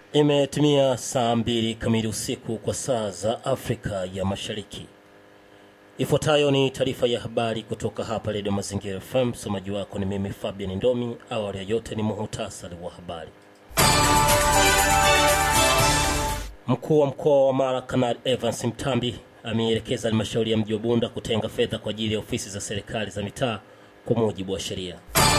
Imetimia saa mbili kamili usiku kwa saa za Afrika ya Mashariki. Ifuatayo ni taarifa ya habari kutoka hapa Redio Mazingira FM. Msomaji wako ni mimi Fabian Ndomi. Awali ya yote ni muhutasari wa habari. Mkuu wa mkoa wa Mara Kanali Evans Mtambi ameelekeza halmashauri ya mji wa Bunda kutenga fedha kwa ajili ya ofisi za serikali za mitaa kwa mujibu wa sheria.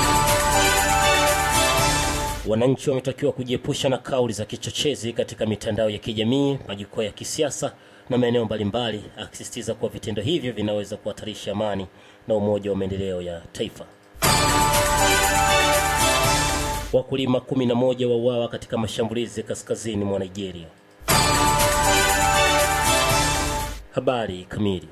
Wananchi wametakiwa kujiepusha na kauli za kichochezi katika mitandao ya kijamii, majukwaa ya kisiasa na maeneo mbalimbali, akisisitiza kuwa vitendo hivyo vinaweza kuhatarisha amani na umoja wa maendeleo ya taifa. Wakulima 11 wauawa katika mashambulizi kaskazini mwa Nigeria. Habari kamili.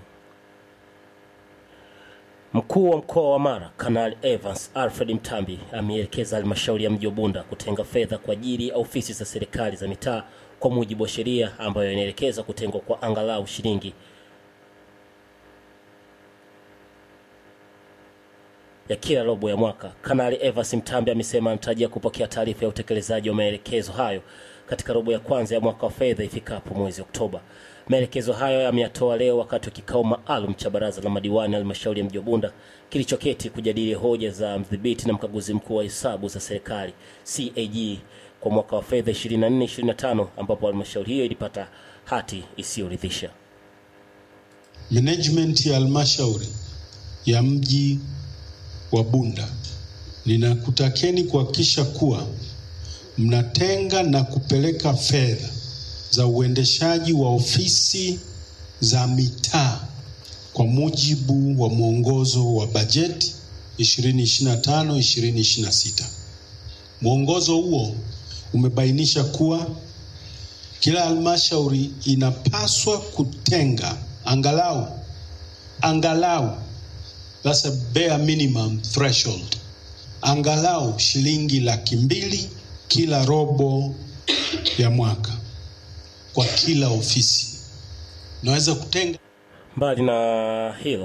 Mkuu wa mkoa wa Mara Kanali Evans Alfred Mtambi ameelekeza halmashauri ya mji wa Bunda kutenga fedha kwa ajili ya ofisi za serikali za mitaa kwa mujibu wa sheria ambayo inaelekeza kutengwa kwa angalau shilingi ya kila robo ya mwaka. Kanali Evans Mtambi amesema anatarajia kupokea taarifa ya utekelezaji wa maelekezo hayo katika robo ya kwanza ya mwaka wa fedha ifikapo mwezi Oktoba. Maelekezo hayo yameyatoa leo wakati wa kikao maalum cha baraza la madiwani halmashauri ya mji wa Bunda kilichoketi kujadili hoja za mdhibiti na mkaguzi mkuu wa hesabu za serikali CAG kwa mwaka wa fedha 24-25 ambapo halmashauri hiyo ilipata hati isiyoridhisha. Management ya halmashauri ya mji wa Bunda, ninakutakeni kuhakikisha kuwa mnatenga na kupeleka fedha za uendeshaji wa ofisi za mitaa kwa mujibu wa mwongozo wa bajeti 2025 2026. Mwongozo huo umebainisha kuwa kila halmashauri inapaswa kutenga angalau angalau that's a bare minimum threshold angalau shilingi laki mbili kila robo ya mwaka kwa kila ofisi. Naweza kutenga Mbali na hilo,